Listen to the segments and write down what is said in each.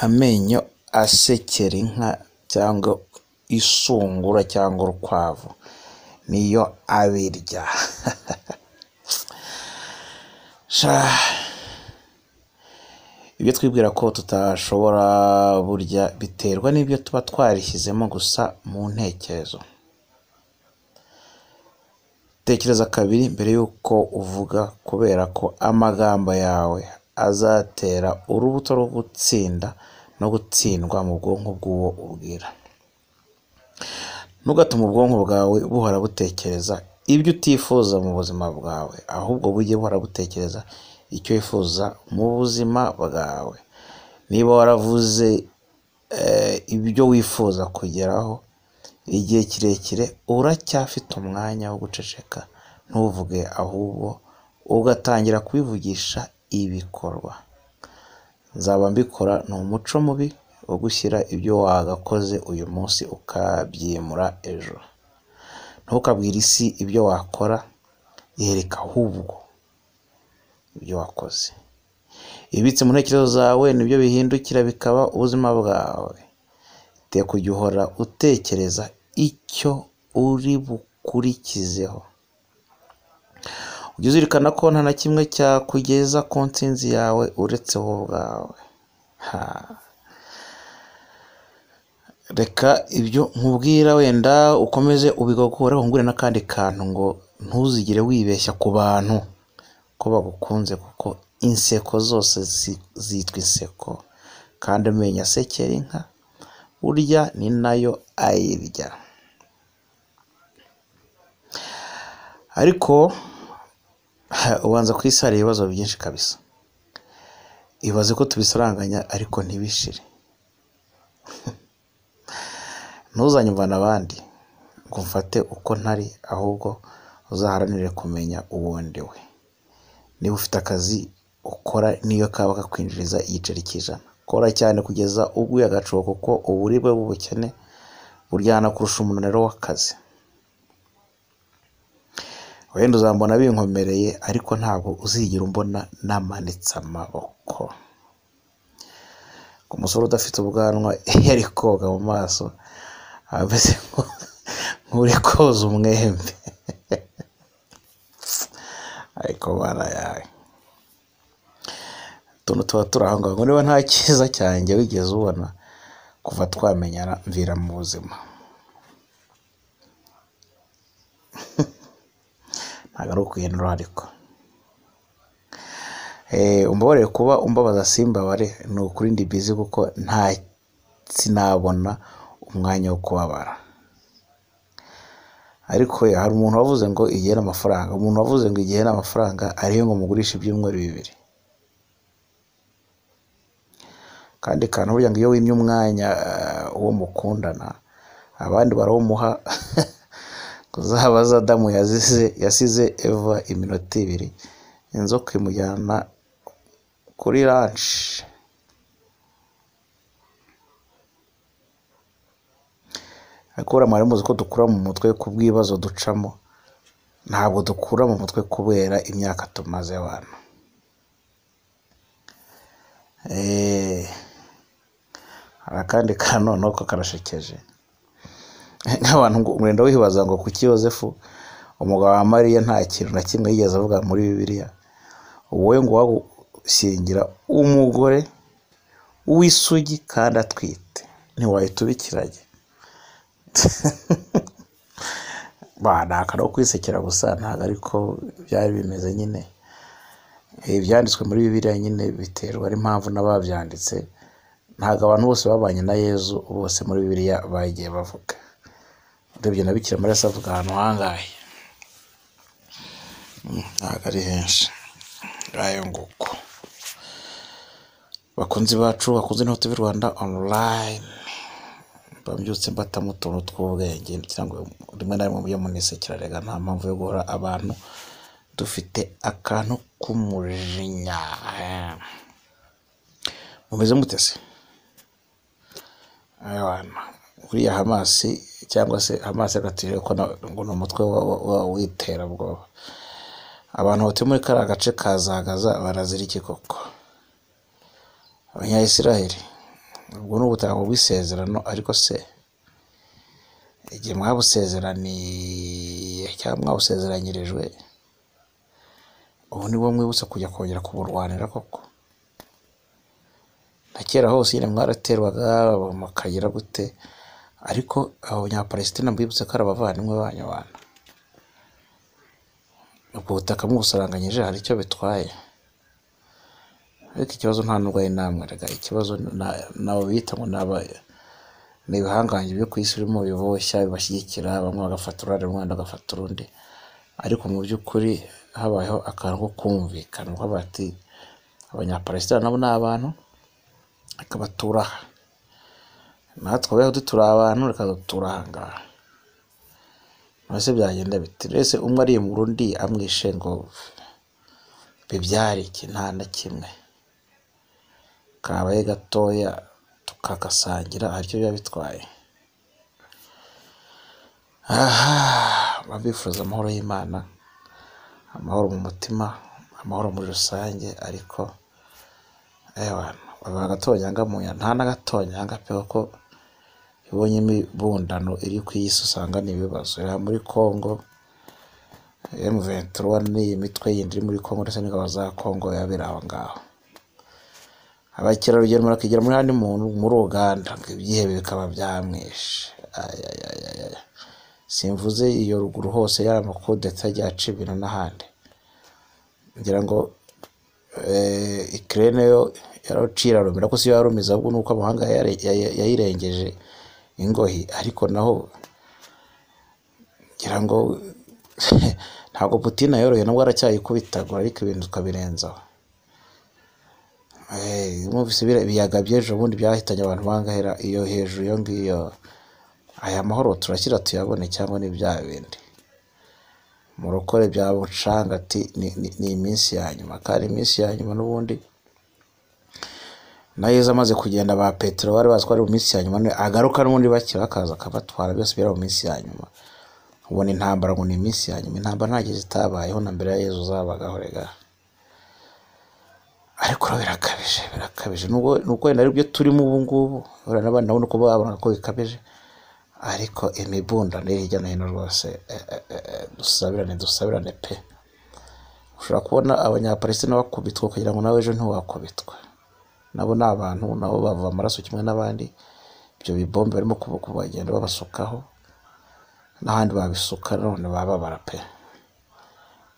Amenyo asekera inka cyangwa isungura cyangwa urukwavu, niyo abirya. Ibyo twibwira ko tutashobora burya biterwa n'ibyo tuba twarishyizemo gusa mu ntekerezo. Tekereza kabiri mbere yuko uvuga kubera ko amagambo yawe azatera urubuto rwo gutsinda no gutsindwa mu bwonko bw'uwo ubwira. Ntugatume ubwonko bwawe buhora butekereza ibyo utifuza mu buzima bwawe, ahubwo bujye buhora butekereza icyo wifuza mu buzima bwawe. Niba waravuze ibyo wifuza kugeraho igihe kirekire, uracyafite umwanya wo guceceka ntuvuge, ahubwo ugatangira kubivugisha ibikorwa. Nzaba mbikora ni umuco mubi wo gushyira ibyo wagakoze uyu munsi ukabyimura ejo. Ntukabwire isi ibyo wakora, yereka ahubwo ibyo wakoze. Ibibitse mu ntekerezo zawe ni byo bihindukira bikaba ubuzima bwawe. Iteka ujye uhora utekereza icyo uri bukurikizeho. Ujye uzirikana ko nta na kimwe cyakugeza ku ntsinzi yawe uretse wowe ubwawe. Reka ibyo nkubwira wenda ukomeze ubigogore wungure n'akandi kantu ngo ntuzigere wibeshya ku bantu ko bagukunze kuko inseko zose zitwa inseko kandi amenyo asekera inka burya ni nayo ayirya. Ariko ubanza ku isi hari ibibazo byinshi kabisa. Ibaze ko tubisaranganya ariko ntibishire. Ntuzanyumvane abandi ngo umfate uko ntari ahubwo uzaharanire kumenya uwo ndi we. Niba ufite akazi ukora n'iyo kaba kakwinjiriza igiceri cy'ijana, kora cyane kugeza uguye agacuho kuko uburibwe bw'ubukene buryana kurusha umunaniro w'akazi. Wenda uzambona binkomereye ariko ntabwo uzigera umbona namanitse amaboko. Ku musore udafite ubwanwa iyo ari koga mu maso aba ameze nk'uri koza umwembe. Ariko barayaye! Utuntu tuba turi aho ngaho, ngo niba nta cyiza cyanjye wigeze ubona kuva twamenyana mvira mu buzima. Ntabwo ari ukwihindura ariko. Umbabarire kuba umbabaza simbabare, ni ukuri ndi bizi kuko sinabona umwanya wo kubabara. Ariko hari umuntu wavuze ngo igihe ni amafaranga, umuntu wavuze ngo igihe ni amafaranga ariyo ngo mugurishe ibyumweru bibiri. Akandi kantu burya ngo iyo wimye umwanya uwo mukundana abandi barawumuha, ngo uzabaze Adamu yasize Eva iminota ibiri inzoka imujyana kuri ranshi. Ariko buriya mwari muzi ko dukura mu mutwe kubw'ibibazo ducamo, ntabwo dukura mu mutwe kubera imyaka tumaze bana. Hari akandi kantu noneho ko karashekeje. Nk'abantu wenda wibaza ngo kuki Yozefu umugabo wa Mariya nta kintu na kimwe yigeze avuga muri Bibiliya, wowe ngo wagushyingira umugore w'isugi kandi atwite, ntiwahita ubikiranya? Ni akantu ko kwisekera gusa ntabwo ariko byari bimeze nyine. Ibyanditswe muri Bibiliya nyine biterwa n'impamvu n'ababyanditse, ntabwo abantu bose babanye na Yezu bose muri Bibiliya bagiye bavuga. Urebye na Bikira Mariya se avuga ahantu hangahe? Ntabwo ari henshi. Ngayo nguko. Bakunzi bacu, bakunze na TV Rwanda onurayini, mba mbyutse mbatamo utuntu tw'ubwenge kugira ngo rimwe na rimwe mujye munisekera erega nta mpamvu yo guhora abantu dufite akantu k'umujinya. Mumeze mute se? Buriya Hamasi cyangwa se Hamasi agatubwira ko ngo ni umutwe w'iterabwoba. Abantu batuye muri kariya gace ka Zagaza barazira iki koko? Abanyayisiraheli ubwo ni ubutaka bw'isezerano ariko se igihe mwabusezeraniye cyangwa mwabusezeranyirijwe ubu ni bwo mwibutsa kujya kongera kuburwanira koko na kera hose nyine mwaraterwaga mukagira gute ariko abanyaparesitina mbibutse ko ari abavandimwe banyu bantu ubwo butaka mubusaranganyije hari icyo bitwaye ariko ikibazo nta n'ubwo ari namwe rega ikibazo nabo bita ngo naba ni ibihangange byo ku isi birimo biboshya bibashyigikira bamwe bagafata uruhande rumwe abandi bagafata urundi ariko mu by'ukuri habayeho akantu ko kumvikana kuko bati abanyaparesitina nabo ni abantu akabatura aha natwe abayahudi turi abantu reka dutura aha ngaha mbese byagenda biti rese umwe arimbura undi amwishe ngo bibyare iki nta na kimwe kabaye gatoya tukagasangira aricyo biba bitwaye aha babifuza amahoro y'imana amahoro mu mutima amahoro muri rusange ariko abantu baba agatonyanga mu nda nta n'agatonyanga pe kuko ibonye imibundano iri ku isi usanga ni ibibazo iri muri congo emu ventura n'iyi mitwe yindi iri muri congo ndetse n'ingabo za congo yabera aho ngaho abakerarugendo barakigera muri handi muntu muri uganda ngo ibyihebe bikaba byamwishe simvuze iyo ruguru hose yari amakodeta agiye aca ibintu n'ahandi ngira ngo ikirere yo yaracira rumira ko si yo yarumiza ahubwo nuko amahanga yayirengeje ingohi ariko naho ngira ngo ntabwo putina yoroye nabwo aracyayikubitagura ariko ibintu tukabirenzaho mwumvise ibiyaga by'ejo bundi byahitanye abantu bangahera iyo hejuru iyo ngiyo aya mahoro turakira tuyabone cyangwa ni bya bindi murokore bya bucanga ati ni iminsi ya nyuma kandi iminsi ya nyuma n'ubundi na yezu amaze kugenda ba petero bari bazi ko ari mu minsi ya nyuma agaruka n'ubundi bakira bakaza akabatwara byose biri mu minsi ya nyuma ubona intambara ngo ni iminsi ya nyuma intambara ntacyo zitabayeho na mbere ya yezu uzabagaho rega ariko birakabije birakabije nubwo wenda aribyo turimo ubu ngubu urabona n'abandi nabo uko babona ko bikabije ariko imibundano iri hirya no hino rwose dusabirane dusabirane pe ushobora kubona abanyaparesitina bakubitwa kugira ngo nawe ejo ntiwakubitwe nabo ni abantu nabo bava amaraso kimwe n'abandi ibyo bibombe barimo kubagenda babasukaho n'ahandi babisuka none bababara pe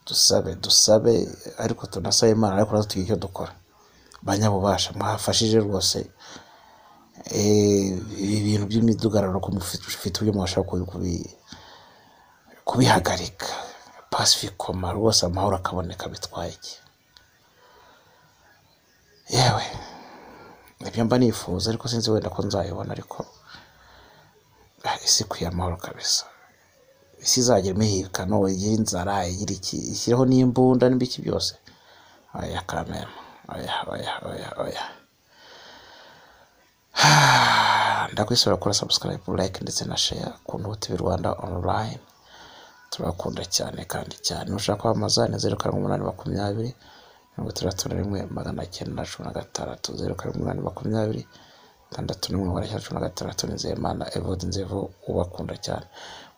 dusabe dusabe ariko tunasabe imana ariko natwe tugire icyo dukora banyabubasha mwafashije rwose ibi bintu by'imidugararo ko mufite uburyo mwashaka kubihagarika pasifikoma rwose amahoro akaboneka bitwaye iki yewe nibyo mba nifuza ariko sinzi wenda ko nzayibona ariko isi ikwiye amahoro kabisa isi izagira imihirikano igira inzara igira iki ishyireho n'imbunda n'ibiki byose oya kamera oya oya oya oya ndakwisura kuri subscribe like ndetse na share ku ntuti rwanda online turakunda cyane kandi cyane ushaka kwamamaza ni zeru karindwi umunani makumyabiri mirongo itandatu na rimwe magana cyenda na cumi na gatandatu zeru karindwi umunani makumyabiri itandatu n'imwe magana cyenda cumi na gatandatu nizeyimana evode nzevo ubakunda cyane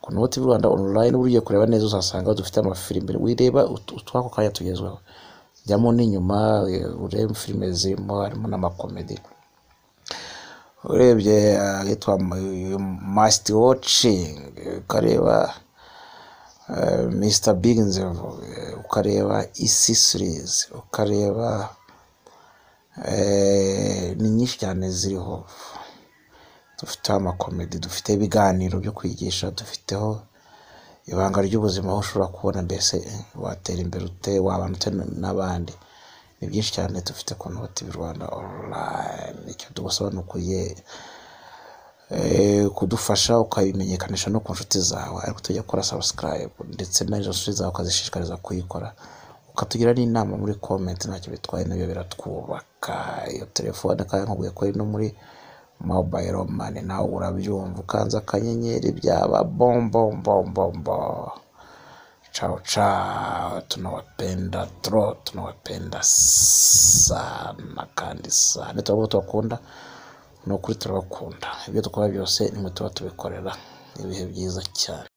ku noti rwanda online ugiye kureba neza uzasanga dufite amafilime wireba utwako kanya tugezweho jyamo n'inyuma urebe filime zirimo harimo n'amakomedi urebye ahitwa masiti wocingi ukareba Mr Big Nzevu ukareba isi series ukareba ni nyinshi cyane ziriho dufiteho amakomedi dufite ibiganiro byo kwigisha dufiteho ibanga ry'ubuzima aho ushobora kubona mbese watera imbere ute wabana ute n'abandi ni byinshi cyane dufite ku noti rwanda online icyo dugusaba ni ukuye kudufasha ukabimenyekanisha no ku nshuti zawe ariko tujya kora sabusikarayibu ndetse n'izo nshuti zawe ukazishishikariza kuyikora ukatugira n'inama muri komenti ntacyo bitwaye nabyo biratwubaka iyo telefone kandi nkubwiye ko ari no muri mobayiro mani nawe urabyumva ukanze akanyenyeri byaba bombombombo cawo cawo tunawapenda tro tunawapenda sana kandi sana turavuga tubakunda ni ukuri turabakunda ibyo dukora byose nimwe tuba tubikorera ni ibihe byiza cyane